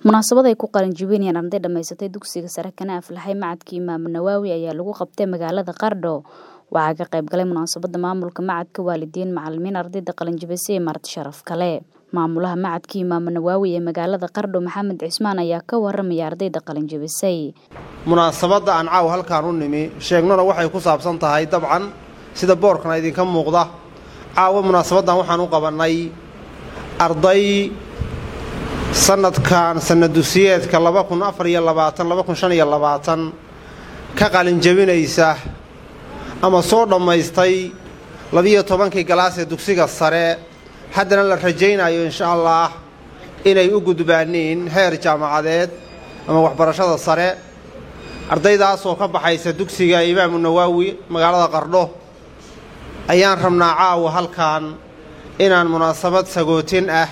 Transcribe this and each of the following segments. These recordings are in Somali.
munaasabad ay ku qalinjibinayaan arday dhammaysatay dugsiga sare kana aflaxay macadka imaam nawaawi ayaa lagu qabtay magaalada qardho waxaa ka qayb galay munaasabada maamulka macadka waalidiin macalimiin ardayda qalinjibisay iyo marti sharaf kale maamulaha macadka imaam nawaawi ee magaalada qardho maxamed cismaan ayaa ka waramaya ardayda qalinjibisay munaasabadda aan caaw halkaan u nimi sheegnona waxay ku saabsan tahay dabcan sida boorkana idinka muuqda caawa munaasabaddan waxaan u qabannay arday sannadkan sannadusiyeedka ka qalinjabinaysa ama soo dhammaystay labiyo tobankii galaas ee dugsiga sare haddana la rajaynayo insha allaah inay u gudbaaniin heer jaamacadeed ama waxbarashada sare ardaydaasoo ka baxaysa dugsiga imaamu nawaawi magaalada qardho ayaan rabnaa caawa halkan inaan munaasabad sagootin ah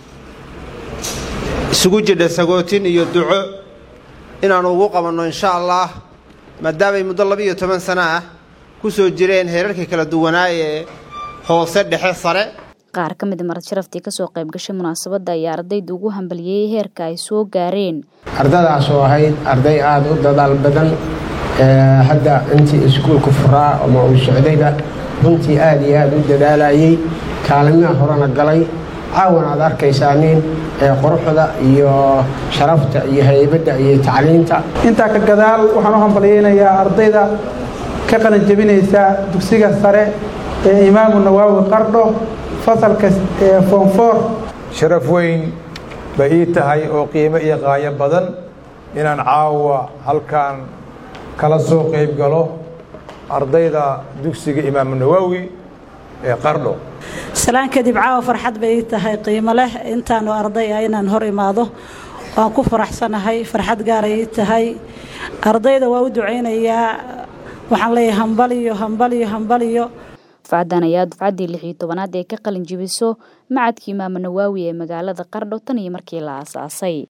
isugu jidha sagootin iyo duco inaannu ugu qabanno insha allaah maadaamay muddo labiiyo toban sano ah ku soo jireen heerarkii kala duwanaa ee hoose dhexe sare qaar ka mida marad sharaftii kasoo qayb gashay munaasabadda ayaa ardayda ugu hambaliyey heerka ay soo gaareen ardadaas oo ahayd arday aada u dadaal badan hadda intii iskuulka furaa ama uu socdayba runtii aada iyo aada u dadaalayey kaalimiha horena galay caawan aad arkaysaa nin quruxda iyo sharafta iyo haybadda iyo tacliinta intaa ka gadaal waxaan u hambalyaynayaa ardayda ka qalinjabinaysa dugsiga sare ee imaamu nawaawi qardho fasalka foonfoor sharaf weyn bay ii tahay oo qiimo iyo qaayo badan inaan caawa halkan kala soo qayb galo ardayda dugsiga imaamu nawaawi ee qardho salaan kadib caawa farxad bay ii tahay qiimo leh intaanu arday ah inaan hor imaado waan ku faraxsanahay farxad gaaray ii tahay ardayda waa u ducaynayaa waxaan leeyahay hambaliyo hambaliyo hambaliyo dufcadan ayaa dufcaddii lix iyo tobanaad ee ka qalin jibiso macadka imaamu nawaawi ee magaalada qardho tan iyo markii la aasaasay